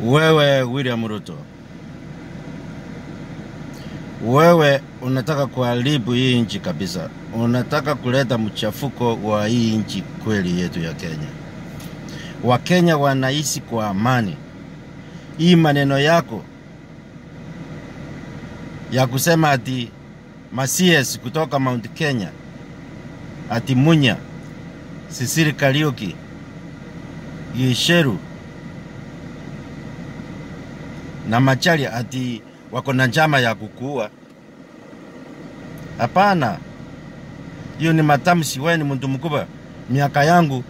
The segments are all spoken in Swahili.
Wewe William Ruto, wewe unataka kuharibu hii nchi kabisa, unataka kuleta mchafuko wa hii nchi kweli yetu ya Kenya. Wakenya wanaishi kwa amani. Hii maneno yako ya kusema ati Masies kutoka Mount Kenya, ati Munya, Sisiri Kariuki, Gisheru na Machari ati wako na njama ya kukuua. Hapana, hiyo ni matamshi. Wewe ni mtu mkubwa. Miaka yangu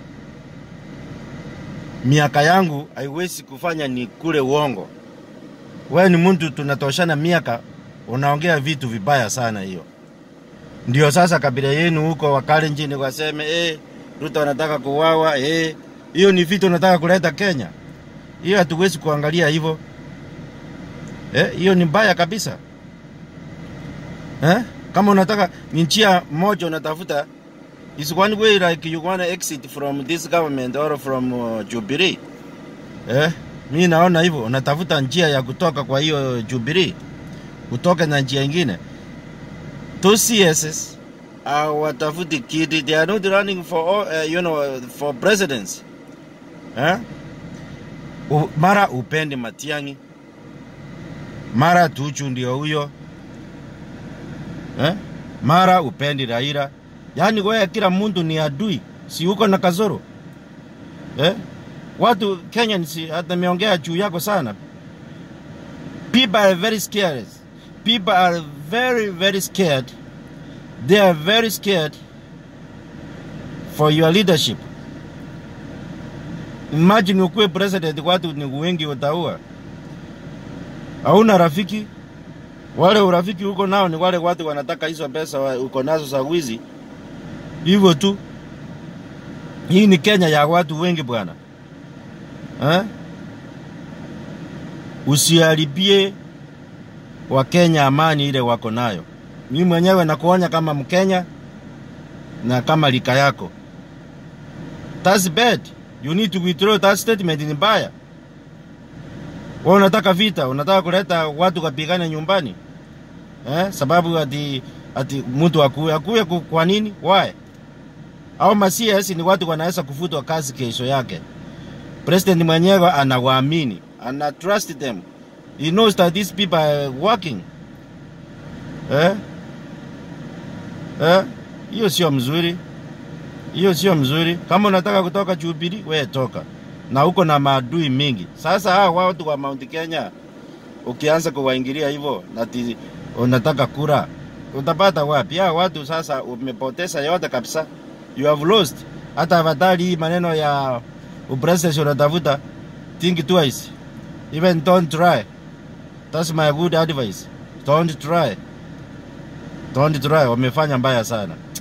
miaka yangu haiwezi kufanya ni kule uongo. Wewe ni mtu tunatoshana miaka, unaongea vitu vibaya sana. Hiyo ndio sasa kabila yenu huko Wakalenjin waseme eh, Ruto anataka kuwawa eh, hiyo ni vitu unataka kuleta Kenya. Hiyo hatuwezi kuangalia hivyo. Eh, hiyo ni mbaya kabisa. Eh? Kama unataka ni njia moja unatafuta is one way like you want to exit from this government or from uh, Jubilee. Eh? Mi naona hivyo unatafuta njia ya kutoka kwa hiyo Jubilee. Utoke na njia ingine. Two CSs hawatafuti kiti, they are not running for all, uh, you know, for presidents. Eh? U, mara upendi Matiang'i mara Tuchu ndio huyo eh? mara upendi Raila. Yaani wewe kila mtu ni adui, si uko na kasoro eh? Watu Kenya si hata meongea juu yako sana. People are very scared. People are very very scared. They are very scared for your leadership. Imagine ukuwe president, watu ni wengi utaua hauna rafiki. Wale urafiki uko nao ni wale watu wanataka hizo pesa wa- uko nazo za wizi, hivyo tu. Hii ni Kenya ya watu wengi bwana eh? Usiharibie Wakenya amani ile wako nayo. Mimi mwenyewe nakuonya kama Mkenya na kama lika yako, that's bad. You need to withdraw that statement. Ni mbaya. Wewe unataka vita, unataka kuleta watu kapigane nyumbani eh? Sababu ati ati mtu akuwe akuwe ku- kwa nini? Why? Au masias ni watu wanaweza kufutwa kazi kesho yake. President mwenyewe anawaamini, ana trust them, he knows that these people are working eh? Eh? Hiyo sio mzuri, hiyo sio mzuri. Kama unataka kutoka Jubilee, wewe toka na uko na maadui mingi. Sasa hawa watu wa Mount Kenya ukianza kuwaingilia hivyo nati unataka kura, utapata wapi? Hawa watu sasa umepoteza yote kabisa, you have lost. Hata afadhali hii maneno ya upresident unatafuta, think twice, even don't try. That's my good advice, don't try, don't try. Wamefanya mbaya sana.